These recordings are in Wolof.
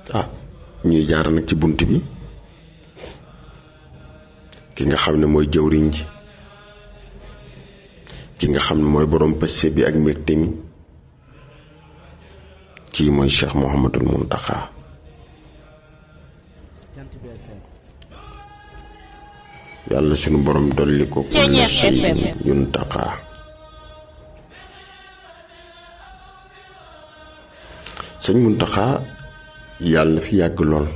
ah ñuy jaar nag ci bunt bi ki nga xam ne mooy jëwriñ ji ki nga xam ne mooy borom pëcc bi ak mbégte mi kii mooy Cheikh Mouhamadul Muntaxa yàlla sunu borom dolli ko kullu shay'in yuntaqa sëñ Muntaxa yàlla na fi yàgg lool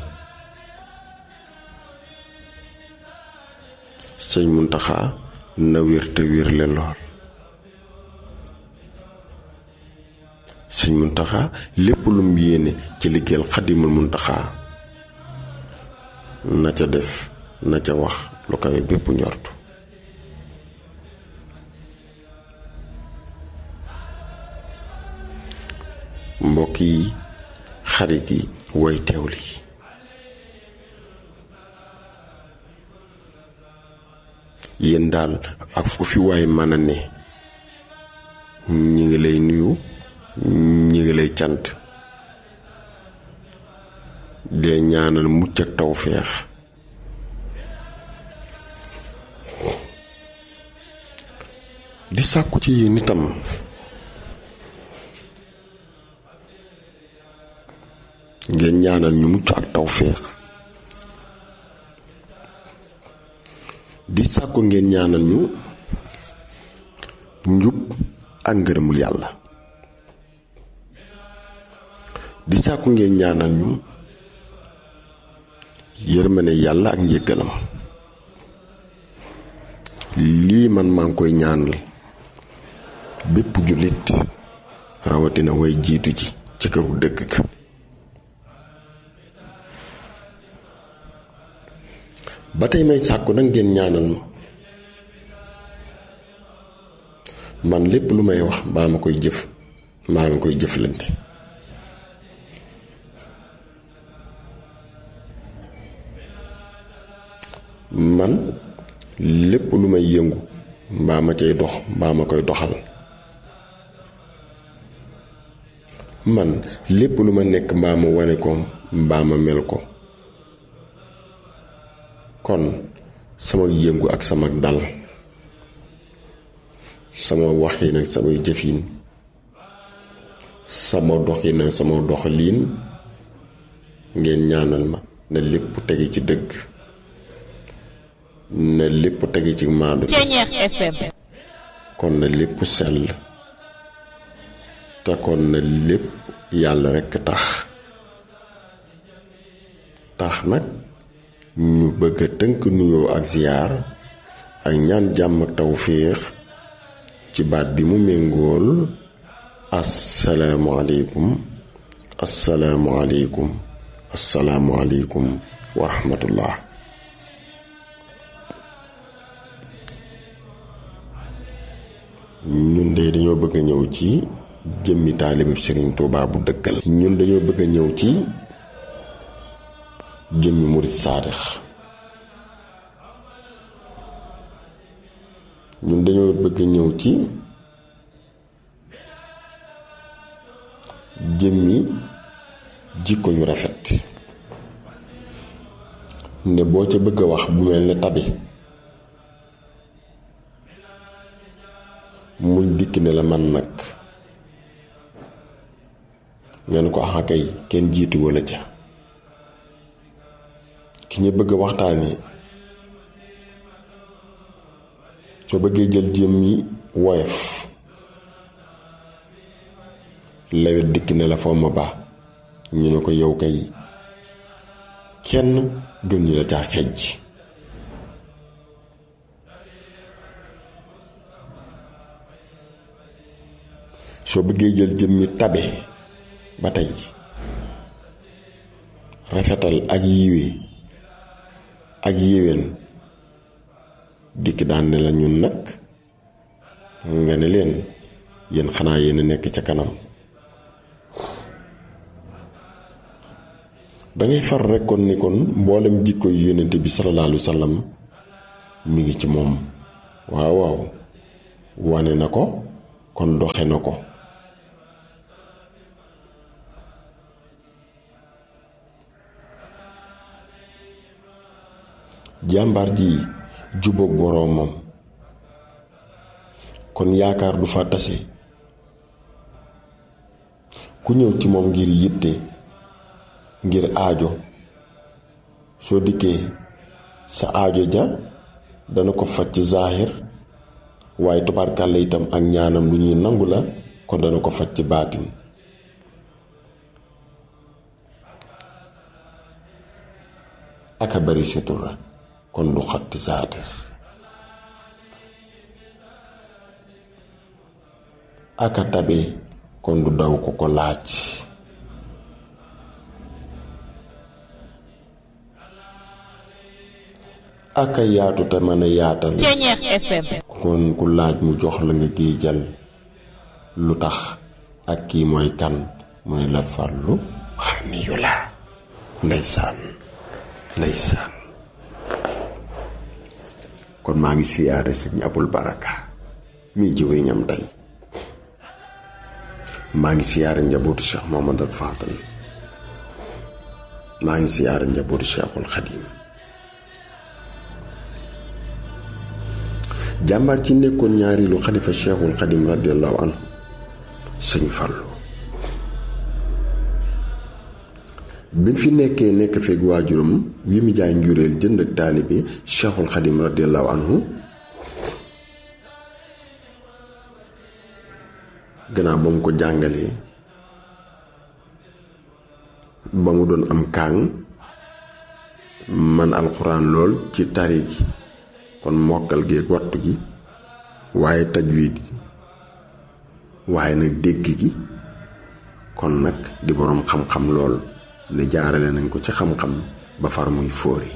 sëñ Muntaxa na wér te wérle lool sëñ Muntaxa lépp lu mu yéene ci liggéeyal xadimul Muntaxa na ca def na ca wax lu kawe bépp njortu mbokk yi xarit yi way teewli yéen daal ak fu fi waay mën a ne ñi ngi lay nuyu ñi ngi lay cant dee ñaanal mucc ak tawféex di sàkku ci yéen itam ngeen ñaanal ñu mucc ak tawféex di sàkku ngeen ñaanal ñu njub ak ngërëmul yàlla di sàkku ngeen ñaanal ñu yërmane yàlla ak njëggalam lii man maa ngi koy ñaanal bépp jullit rawatina way jiitu ji ci këru dëgg ka ba tey may sàkku nag ngeen ñaanal ma man lépp lu may wax mbaa ma koy jëf mbaa ma koy jëflante man lépp lu may yëngu mbaa ma cay dox mbaa ma koy doxal man lépp lu ma nekk mbaa ma wane ko mbaa ma mel ko kon sama yëngu ak sama dal sama waxin ak samay jëfin sama doxin ak sama doxaliin ngeen ñaanal ma na lépp tege ci dëgg na lépp tege ci maandu kon na lépp sell te kon na lépp yàlla rekk tax tax nag ñu bëgg a tënk nuyoo ak ziyaar ak ñaan jàmm ak tawféex ci baat bi mu méngool asalaamualeykum asalaamualeykum asalaamualeykum wa rahmatullah ñun de dañoo bëgg a ñëw ci jëmmi taalibe Sëriñ Tuubaa bu dëggal ñun dañoo bëgg a ñëw ci jëmmi murit saadix ñun dañoo bëgg ñëw ci jëmmi jikko yu rafet ne boo ca bëgg a wax bu mel ne tabi muñ dikk ne la man nag ngeen ko axa kay kenn jiitu wala ca ki ñu bëgg a waxtaanee soo bëggee jël jëmmi woyof lawet dikk ne la foo ma ba ñu ne ko yow kay kenn gën ñu la caa xejj soo bëggee jël jëmmi tabe ba tey rafetal ak yiwe ak yéwén dikk daan ne la ñun nag nga ne leen yéen xanaa yéen a nekk ca kanam dangay far rekk kon ni kon mboolem jikko yu yónnente bi sallallahu alayhi wa sallam mi ngi ci moom waaw waaw wane na ko kon doxe na ko jàmbaar ji jubóog boroomam kon yaakaar du fa tase ku ñëw ci moom ngir yitte ngir aajo soo dikkee sa aajo ja dana ko faj ci zaahir waaye tubaarkàlla itam ak ñaanam lu ñuy nangu la kon dana ko faj ci baatin aka bari sutura kon du xatti zaatir aka tabe kon du daw ko ko laaj aka yaatu te mën a yaatal Ceñeex FM kon ku laaj mu jox la nga géejal lu tax ak kii mooy kan mu ne la fàllu xaniyu la ndeysaan ndeysaan kon maa ngi siyaare sëñ abul baraka mi jëwriñam tey maa ngi siyaare njabootu cheikh mohamadal fadal maa ngi siyaare njabootu cheikhul xadim jàmbaar ci nekkoon ñaareelu xalifa cheikhul xadim radiallahu anhu sëñ Fallu bi mu fi nekkee nekk feeg waajuram wi mu jaay njuréel jënd ak taalibe cheikhul xadim radiallahu anhu gannaaw ba mu ko jàngalee ba mu doon am kaang man alxuraan lool ci tari gi kon mokkal gi ak wattu gi waaye tajwiid gi waaye nag dégg gi kon nag di boroom xam-xam lool ne jaarale nañ ko ci xam-xam ba far muy fóori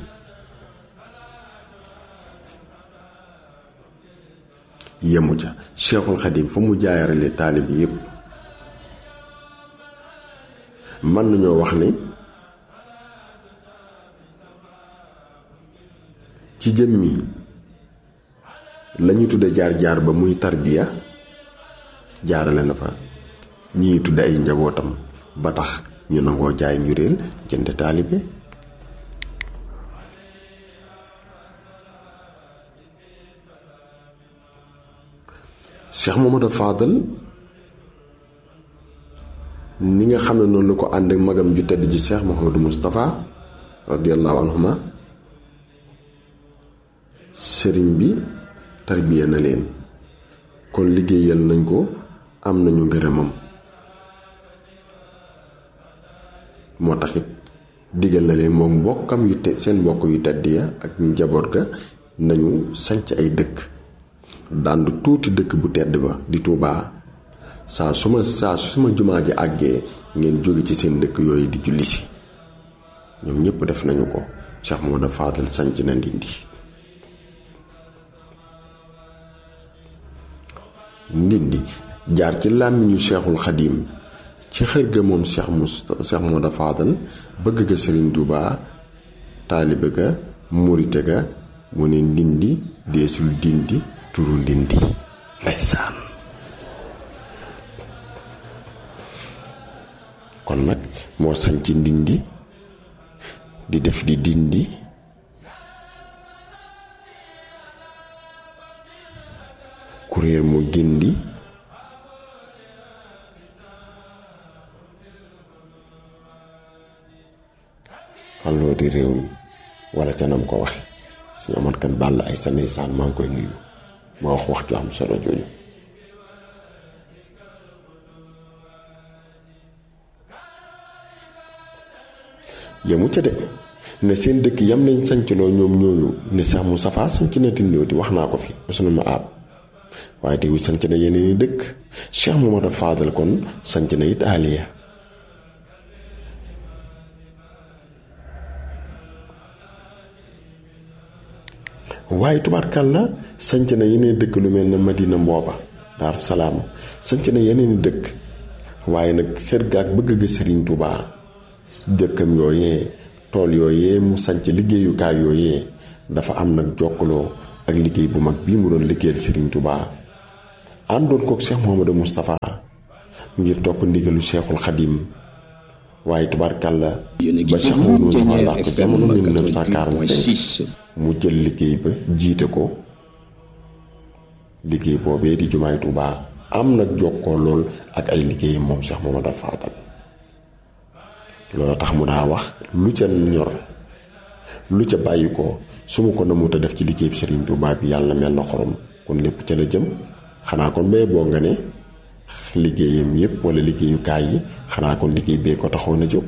yemu ca Cheikhul Xadim fa mu jaarale taalib yépp mën nañoo wax ne ci jëmmi lañu tudde jaar-jaar ba muy tarbiya jaarale na fa ñii tudde ay njabootam ba tax ñu nangoo jaay njuréel jënd taalibe Cheikh Mamadou Fadal ni nga xam ne noonu la ko ànd ak magam ju tedd ji Cheikh Mouhamadou Moustapha radiallahu anhuma sëriñ bi tarbiya na leen kon liggéeyal nañ ko am nañu ngërëmam moo taxit digal na leen moom mbokkam yu te seen mbokk yu tedd ya ak njaboot ga nañu sanc ay dëkk dànd tuuti dëkk bu tedd ba di Tuubaa saa su ma saa su ma jumaa ji àggee ngeen jóge ci seen dëkk yooyu di julli si ñoom ñëpp def nañu ko Cheikh Mamadou Fadal sanc na Ndindi Ndindi jaar ci làmmiñu Cheikhul Xadim ci xër ga moom Cheikh Moustapha Cheikh Mamadou Fadal bëgg ga Sëriñ Tuubaa taalibe ga murite ga mu ne Ndindi deesul dindi turu Ndindi ndeysaan kon nag moo sañ ci Ndindi di def di dindi kuréel mu gindi falloo di réew mi wala ca nam ko waxe suñu amat kan bàll ay sa ndeysaan maa ngi koy nuyu ma wax wax ju am solo jooju yemu ca de ne seen dëkk yam nañ sancloo ñoom ñooñu ne sax mu safaa sanc na tindoo di wax naa ko fi usna ma aab waaye teewul sanc na yeneen i dëkk Cheikh Mamadou Fadal kon sanc na it aliya waaye tubaarkàlla sanc na yeneen dëkk lu mel ne Madina mbooba Daar Salaam sanc na yeneen i dëkk waaye nag xër ga ak bëgg ga Sëriñ Tubaa dëkkam yooyee tool yooyee mu sanc liggéeyukaay yooyee dafa am nag jokkaloo ak liggéey bu mag bii mu doon liggéeyal Serigne Touba àndoon kook Cheikh Mouhamadou Moustapha ngir topp ndigalu Cheikhul Khadim waaye tubaarkàlla ba Cheikh Mouhamadou Moustapha laax ko jamono 1945 mu jël liggéey ba jiite ko liggéey boobee di jumaay Tuubaa am nag jokkoo lool ak ay liggéeyam moom Cheikh Mouhamadou Fadal loolu tax mu daa wax lu ca ñor lu ca bàyyi ko su ma ko namuta def ci liggéey bi Serigne Touba bi yàlla mel na xorom kon lépp ca la jëm xanaa kon bay boo nga ne liggéeyam yépp wala liggéeyukaay yi xanaa kon liggéey bee ko taxoon a jóg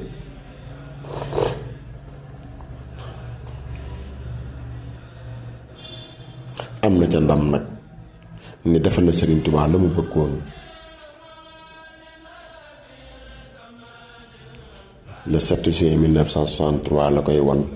am na ca ndam nag ni defal na Serigne Touba la mu bëggoon le 7 juin 1963 la koy wan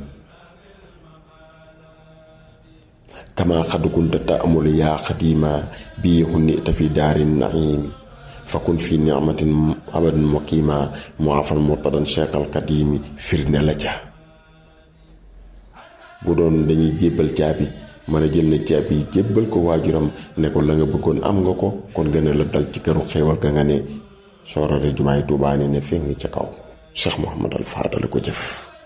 kama xad kunta ta'mul yaa xadima bii hunni ta fi daarin naimi fakun fi ni'matin abadan muqima muafan murtadan cheikhal kadimi firnde la ca bu doon dañuy jébbal caabi mën a jël na caabi yi jébbal ko waajuram ne ko la nga bëggoon am nga ko kon gën a la dal ci këru xéewal ga nga ne soorare jumaay Tuubaa ne ne feng ca kaw Cheikh Mouhamad al Fadal ko jëf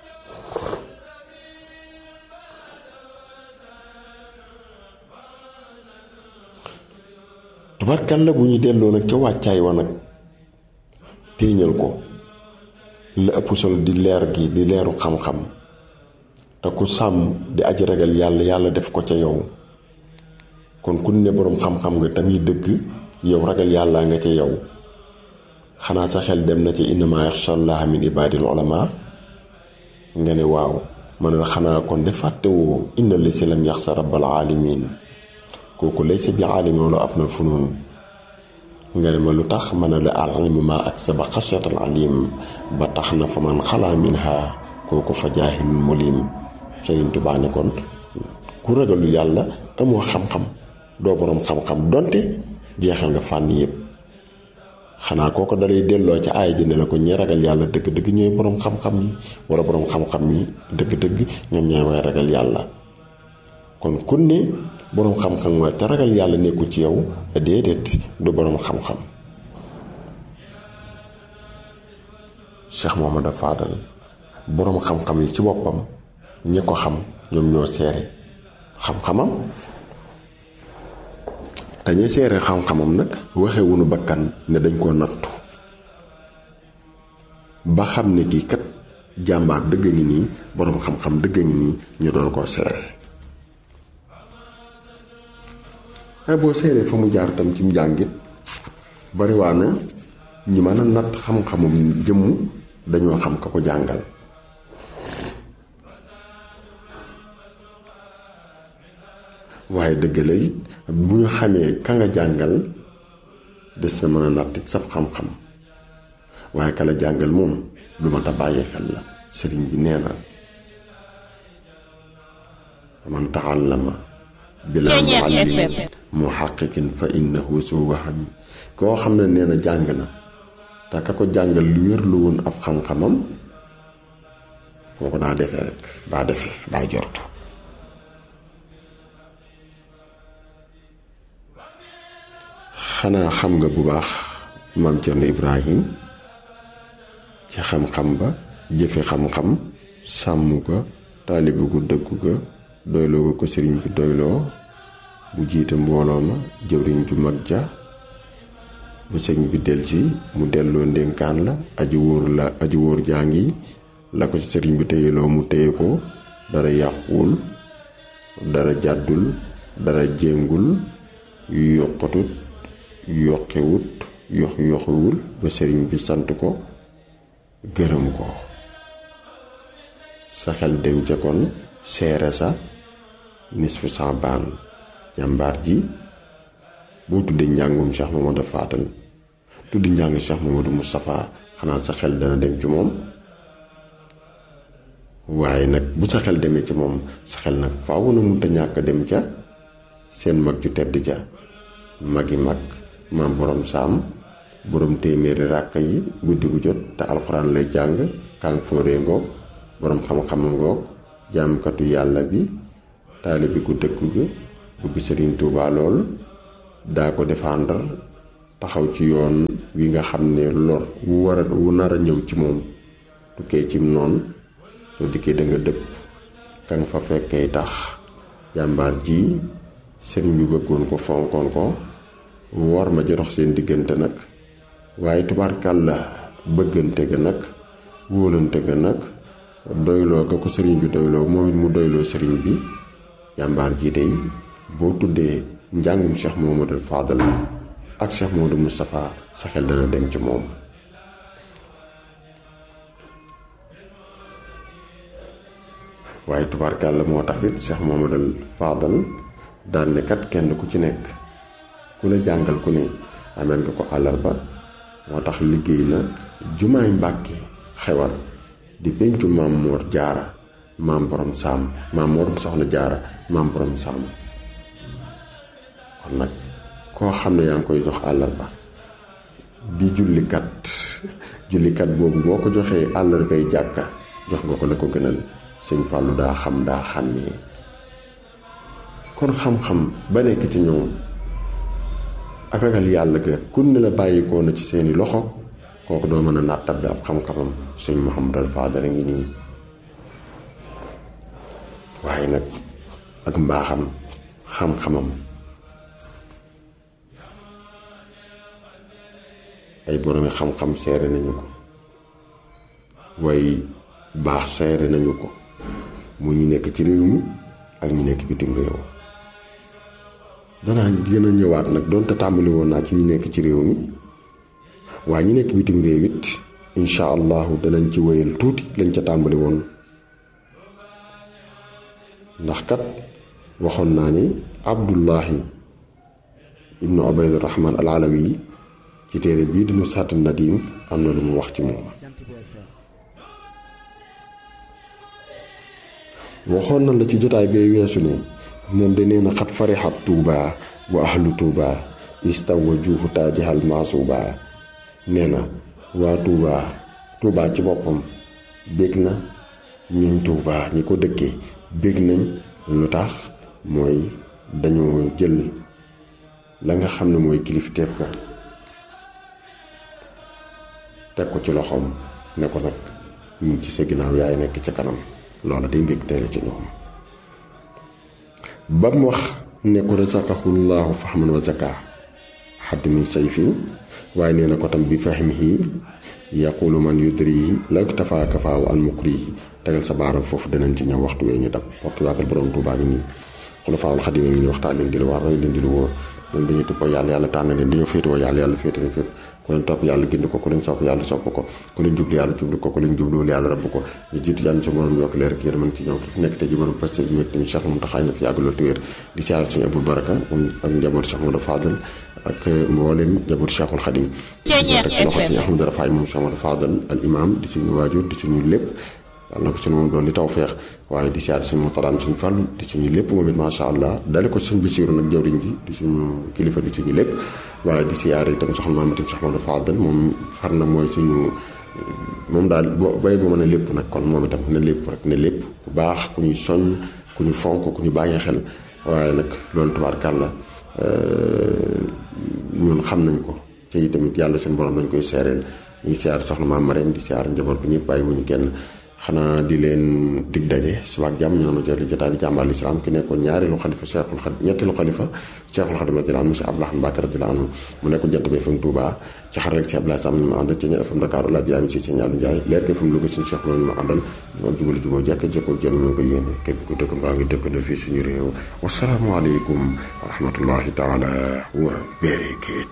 tubarkalla bu ñu delloo nag ca wàccaay wa nag téeñal ko la ëpp solo di leer gi di leeru xam-xam te ku sàmm di aji ragal yàlla yàlla def ko ca yow kon ku ne boroom xam-xam nga tamit dëgg yow ragal yàlla nga ca yow xanaa sa xel dem na ci innama yaxshallaha min ibadil ulama nga ne waaw man la xanaa kon de fàttewoo inna li si lam yaxsa rabbal alamin kooku laysa bi aalimi wala af na funun nga ne ma lu tax ma ne la alilmu ma ak sa ba xashatal alim ba tax na fa man xalaa minha kooku fa jaahilun mulim Sëriñ Tuubaa ne kon ku ragalu yàlla amoo xam-xam doo boroom xam-xam donte jeexal nga fànn yépp xanaa kooko dalay delloo ca aay ji ne la ko ñi ragal yàlla dëgg-dëgg ñooy boroom xam-xam yi wala boroom xam-xam yi dëgg-dëgg ñoom ñooy way ragal yàlla kon kun ne boroom xam-xam nga te ragal yàlla nekkul ci yow déedéet du boroom xam-xam Cheikh Mouhamad Fadal boroom xam-xam yi ci boppam ñi ko xam ñoom ñoo seere xam-xamam te ñi seere xam-xamam nag waxewunu bakkan ne dañ koo nattu ba xam ne kii kat jàmbaar dëgg ngi nii boroom xam-xam dëgg ngi nii ñu doon koo seere waaye boo seeree fa mu jaar tam ci njàngit bariwaana ñi mën a natt xam-xamum jëmm dañoo xam ka ko jàngal waaye dëgg la it bu ñu xamee ka nga jàngal des na mën a natt it sab xam-xam waaye ka la jàngal moom lu ma ta bàyyi xel la sëriñ bi nee na man taallama bilaa muallimin muhaqqiqin fa innahu su wahami koo xam ne nee na jàng na te ka ko jàngal lu wér lu woon ab xam-xamam kooku daa defee rek daa defee daa jortu xanaa xam nga bu baax maam Cerno Ibrahim ci xam-xam ba jëfe xam-xam sàmm ko taalibe gu dëggu ga doyloo ko sëriñ bi doyloo bu jiite mbooloo ma jëwriñ ju mag ja bu sëriñ bi delsi mu delloo ndénkaan la aji wóor la aji wóor jaa ngi la ko ci sëriñ bi téyeloo mu téye ko dara yàquwul dara jàddul dara jéngul yu yokkatut yokkewut yox yoxewul ba sëriñ bi sant ko gërëm ko sa xel dem ca kon seere sa nisfu saabaan jàmbaar ji boo tuddee njàngum Cheikh Mamadou Fadal tuddi njàng Cheikh Mamadou Moustapha xanaa sa xel dana dem ci moom waaye nag bu sa xel demee ci moom sa xel nag faaw na mënta ñàkk dem ca seen mag ju tedd ja magi mag maam borom saam borom téeméeri ràkk yi guddi gu jot te alxuraan lay jàng kàng fóoree ngoog borom xam-xam ngoog jaamkatu yàlla bi taalibi gu dëggu ga bëgg sëriñ Tuubaa lool daa ko défendre taxaw ci yoon wi nga xam ne lor wu war a wu nar a ñëw ci moom tukkee cim noonu soo dikkee da nga dëpp ka nga fa fekkee tax jàmbaar ji sëriñ bi bëggoon ko fonkoon ko war ma ji dox seen diggante nag waaye tubaarkal la bëggante ga nag wóolante ga nag doyloo ga ko sëriñ bi doyloo moom it mu doyloo sëriñ bi jàmbaar ji day boo tuddee njàngum Cheikh Mouhamadou Fadal ak Cheikh Mouhamadou Moustapha sa xel dana dem ci moom waaye tubaarkal la moo tax it Cheikh Mouhamadou Fadal daan ne kat kenn ku ci nekk ku la jàngal ku ne ameen nga ko àllarba moo tax liggéey na jumaay mbàkke xewar di pencu maam moor jaara maam borom saam maam morom soxna jaara maam borom saam kon nag koo xam ne yaa ngi koy jox àllarba di jullikat jullikat boobu boo ko joxee àllarbay jàkka jox nga ko la ko gënal sëñ Fàllu daa xam daa xàmmee kon xam-xam ba nekk ci ñoom ak ragal yàlla ga kun ne la bàyyikoo na ci seeni loxo kooku doo mën a nattab ab xam-xamam sëñ Mouhamadou Fadal a ngi nii waaye nag ak mbaaxam xam-xamam ay boroomi xam-xam seere nañu ko way baax seere nañu ko mu ñu nekk ci réew mi ak ñu nekk bitim réew danaa gën a ñëwaat nag doonte tàmbali woon naa ci ñi nekk ci réew mi waaye ñi nekk bitim réew it incha allahu danañ ci wéyal tuuti lañ ca tàmbali woon ndax kat waxoon naa ni abdullahi ibnu ubayd rahman al alawi ci téere bii dinu sàtt nadim am na lu mu wax ci moom waxoon na la ci jotaay bee weesu ne moom de nee na xat farixat tuuba wa ahlu tuuba istaw wa juufu taajihal maasuuba nee na waa tuuba tuuba ci boppam bég na ñuñ tuuba ñi ko dëkkee bég nañ lu tax mooy dañoo jël la nga xam ne mooy kilifteef ga teg ko ci loxoom ne ko nag ñu ci sa ginnaaw yaay nekk ca kanam loola day mbég teele ci ñoom ba mu wax ne ko razaqahullaahu fahman wa zaka xadd min sayfin waaye nee na ko tam bi fahmihi yaqulu man yudrihi law tafaa kafaawu an mukrihi tegal sa baaram foofu danañ ci ñëw waxtu wee ñu dab waxtu waagal borom Tuubaa ngi nii xulafaawul xadiim ngi nii waxtaan leen di lu war roy leen di lu wóor ñoom dañuy tuppoo yàlla yàlla tànn leen dañoo féetewoo yàlla yàlla féete na féet ku leen topp yàlla gind ko ku leen sopp yàlla sopp ko ku leen jublu yàlla jublu ko ku leen jubluwul yàlla rabb ko ñu jiitu yàlla ci borom yokk leer ak yërmande ci ñoom fi nekk te ji borom pasté bi tamit Cheikh Mountakha na fi yàgg loolu te wér di siyaar suñu Abou Baraka moom ak njaboot Cheikh Modou Fadal ak mboolem njaboot Cheikhul Khadim rek ci loxo si Ahmadou Rafaay moom Cheikh Modou Fadal al imam di suñu waajur di suñu lépp yàlla na ko suñu moom doon li taw feex waaye di siyaar suñu motalaan suñu fàllu di suñu lépp moom it macha allah dale ko suñu bisiiru nag jawriñ ji di suñu kilifa di suñu lépp waaye di siyaar itam soxna maamatim Cheikh Modou Fadal moom far na mooy suñu moom daal boo bay bu mën a lépp nag kon moom itam ne lépp rek ne lépp ku baax ku ñuy soññ ku ñu fonk ku ñu bàyyi xel waaye nag loolu tubaarkàlla ñun xam nañ ko te tamit yàlla suñu borom lañ koy seereel ñu ngi siyaar soxna maam Marème di siyaar njaboot bi ñëpp bàyyi wuñu kenn xanaa di leen dig daje suba ak jàmm ñu ne ma jël jotaay bi jàmbaar lislaam ki nekkoon ñaareelu xalifa Cheikhul Khadim ñetteelu xalifa Cheikhul Khadim radiyallahu anhu monsieur Abdoulaye Mbacke radiyallahu anhu mu nekkoon jant bi FM Touba ci xar rek ci Abdoulaye Sam ñu ma àndal ci ñaar FM Dakar la biyaami ci ci ñaalu Njaay leer ko FM Louga suñu Cheikh loolu ñu ma àndal ñoo jubal juboo jekk jekkoo jën ñu ngi ko yéene képp ku dëkk mbaa ngi dëkk na fii suñu réew wasalaamu aleykum wa rahmatullahi taala wa barakatuh